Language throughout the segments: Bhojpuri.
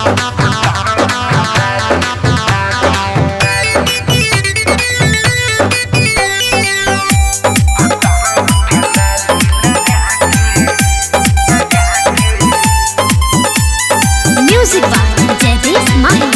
Music by Jagdish Mahi.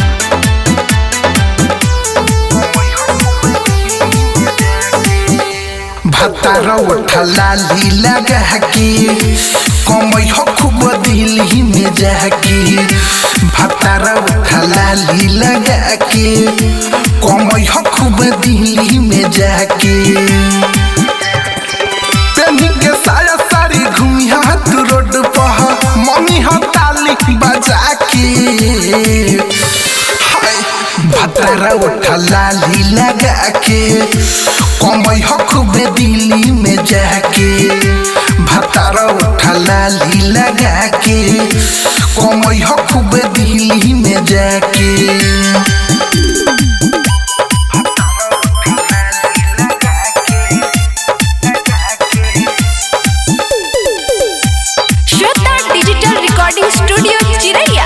भातार उठला लीला गहकी कमई हो खूब दिल्ली में जाकी भातार उठला लीला गहकी कमई हो खूब दिल्ली में जाकी तेनी के साया सारी घूमिया तू रोड पर मम्मी हो ताली बजा के हाय भतारा उठला लीला के कमई हो खूब दिल्ली में जाके भतारा उठला लीला के कमई हो खूब दिल्ली में जाके श्वेता डिजिटल रिकॉर्डिंग स्टूडियो चिरैया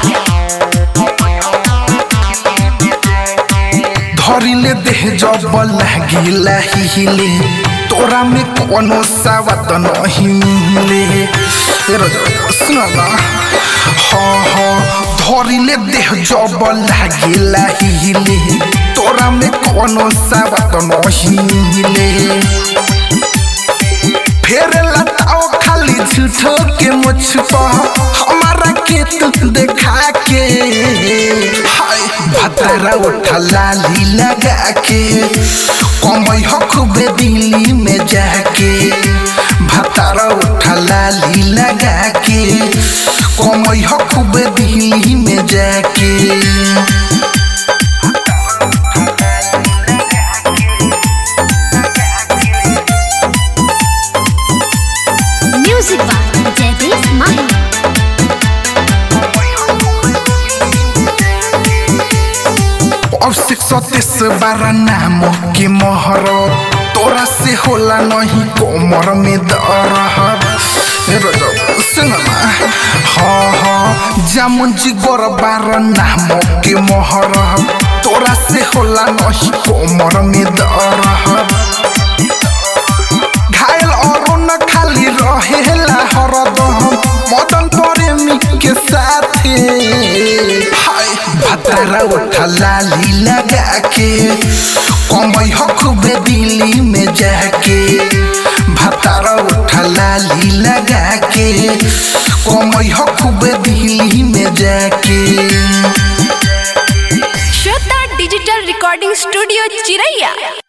धरिले देह जब लागिला हिले तोरा में कोनो सावत नहीं मिले ए रजो, सुन ना हाँ हाँ धरिले देह जब लागिला हिले तोरा में कोनो सावत नहीं मिले फेर लताओ खाली झूठो के मुझ पर हमारा के तू देखा के हाय भतारा उठला लीला गा के कमई हो खूब दिल्ली में जाके भतारा उठला लीला गा के कमई हो खूब दिल्ली में जाके Music by Jagdish Mahi. अब से सतीस बारह नाम के मोहर तोरा से होला नहीं कोमर में दरहर ए रजो, सुन ना हाँ हाँ जामुन जी गोर बारह नाम के मोहर तोरा से होला नहीं कोमर में दरहर घायल और न खाली रहेला हरदम मदन प्रेमी के साथे हाय भतारा उठला लीला के कमई हो खूब दिल्ली में जाके भतारा उठला लीला के कमई हो खूब दिल्ली में जाके श्वेता डिजिटल रिकॉर्डिंग स्टूडियो चिरैया